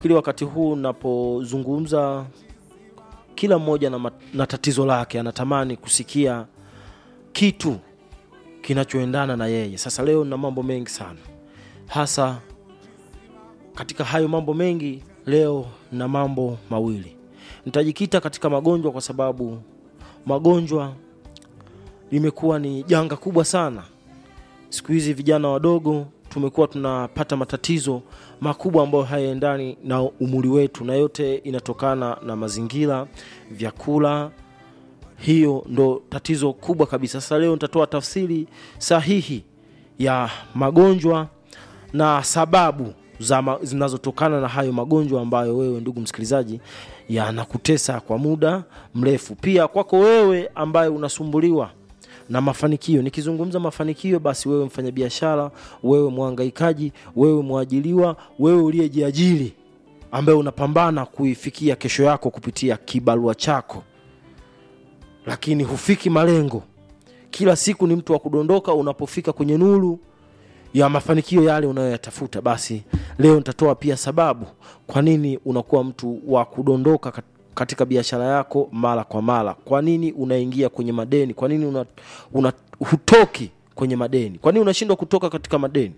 Kili wakati huu napozungumza, kila mmoja na, mat- na tatizo lake, anatamani kusikia kitu kinachoendana na yeye. Sasa leo na mambo mengi sana, hasa katika hayo mambo mengi, leo na mambo mawili nitajikita katika magonjwa, kwa sababu magonjwa limekuwa ni janga kubwa sana siku hizi. Vijana wadogo tumekuwa tunapata matatizo makubwa ambayo hayaendani na umri wetu, na yote inatokana na mazingira, vyakula. Hiyo ndo tatizo kubwa kabisa. Sasa leo nitatoa tafsiri sahihi ya magonjwa na sababu za ma- zinazotokana na hayo magonjwa ambayo wewe ndugu msikilizaji yanakutesa kwa muda mrefu. Pia kwako wewe ambaye unasumbuliwa na mafanikio. Nikizungumza mafanikio, basi wewe mfanyabiashara, wewe mwangaikaji, wewe mwajiliwa, wewe uliyejiajiri ambaye unapambana kuifikia kesho yako kupitia kibarua chako, lakini hufiki malengo. Kila siku ni mtu wa kudondoka. Unapofika kwenye nuru ya mafanikio yale unayoyatafuta, basi leo nitatoa pia sababu kwa nini unakuwa mtu wa kudondoka kat- katika biashara yako mara kwa mara. Kwa nini unaingia kwenye madeni? Kwa nini una, una hutoki kwenye madeni? Kwa nini unashindwa kutoka katika madeni?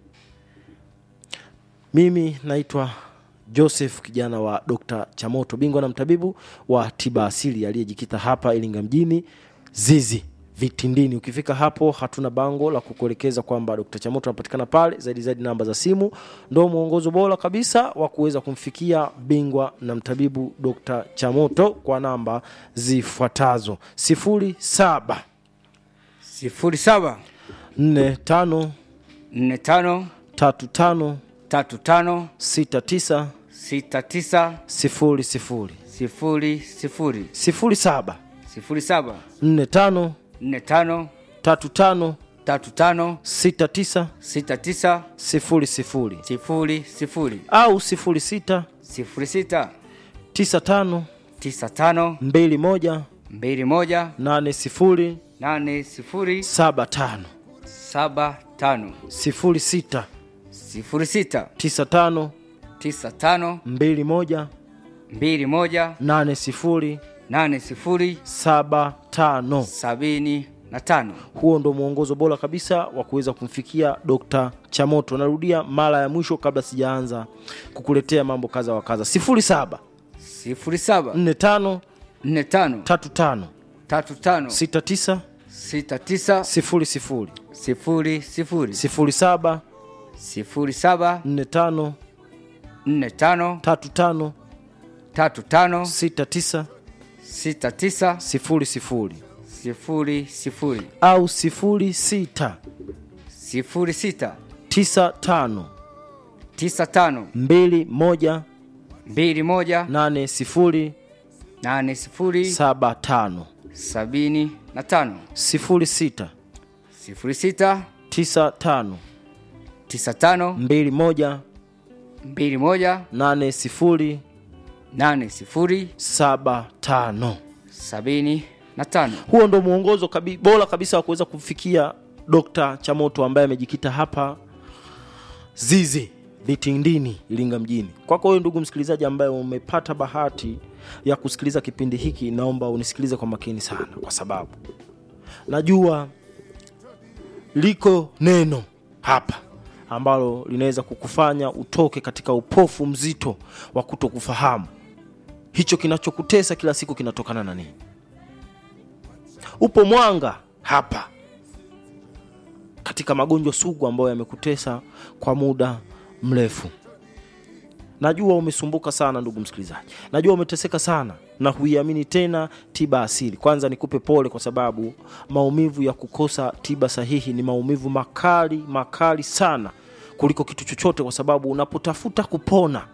Mimi naitwa Joseph kijana wa Dr. Chamoto, bingwa na mtabibu wa tiba asili aliyejikita hapa Iringa mjini Zizi Vitindini. Ukifika hapo, hatuna bango la kukuelekeza kwamba Dr. Chamoto anapatikana pale. Zaidi zaidi, namba za simu ndo mwongozo bora kabisa wa kuweza kumfikia bingwa na mtabibu Dr. Chamoto kwa namba zifuatazo: sifuri saba sifuri saba nne tano nne tano tatu tano tatu tano sita tisa sita tisa sifuri sifuri sifuri sifuri sifuri saba sifuri saba nne tano nne tano tatu tano tatu tano sita tisa sita tisa sifuri sifuri sifuri sifuri au sifuri sita sifuri sita tisa tano tisa tano mbili moja mbili moja nane sifuri nane sifuri saba tano saba tano sifuri sita sifuri sita tisa tano tisa tano mbili moja mbili moja nane sifuri nane sifuri saba tano. sabini na tano Huo ndo mwongozo bora kabisa wa kuweza kumfikia Dr. Chamoto. Narudia mara ya mwisho kabla sijaanza kukuletea mambo kadha wa kadha, sifuri saba sifuri saba nne tano nne tano tatu tano tatu tano sita tisa sita tisa sifuri sifuri sifuri sifuri sifuri saba sifuri saba nne tano nne tano tatu tano tatu tano sita tisa sita tisa sifuri sifuri sifuri sifuri au sifuri sita sifuri sita tisa tano tisa tano mbili moja mbili moja nane sifuri nane sifuri saba tano sabini na tano sifuri sita sifuri sita tisa tano tisa tano mbili moja mbili moja nane sifuri nane sifuri saba tano. sabini na tano Huo ndo mwongozo kabi, bora kabisa wa kuweza kumfikia Dr. Chamoto ambaye amejikita hapa Zizi Vitindini, Iringa mjini. Kwako wewe ndugu msikilizaji ambaye umepata bahati ya kusikiliza kipindi hiki, naomba unisikilize kwa makini sana, kwa sababu najua liko neno hapa ambalo linaweza kukufanya utoke katika upofu mzito wa kutokufahamu hicho kinachokutesa kila siku kinatokana na nini. Upo mwanga hapa katika magonjwa sugu ambayo yamekutesa kwa muda mrefu. Najua umesumbuka sana ndugu msikilizaji, najua umeteseka sana na huiamini tena tiba asili. Kwanza nikupe pole, kwa sababu maumivu ya kukosa tiba sahihi ni maumivu makali makali sana kuliko kitu chochote, kwa sababu unapotafuta kupona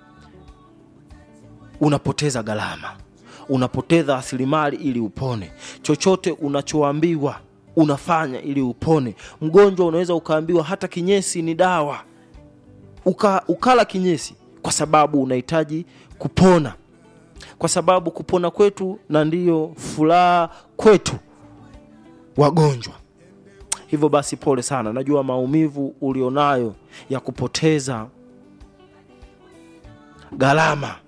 unapoteza gharama, unapoteza rasilimali ili upone. Chochote unachoambiwa unafanya ili upone. Mgonjwa unaweza ukaambiwa hata kinyesi ni dawa, uka, ukala kinyesi kwa sababu unahitaji kupona, kwa sababu kupona kwetu na ndiyo furaha kwetu wagonjwa. Hivyo basi, pole sana, najua maumivu ulionayo ya kupoteza gharama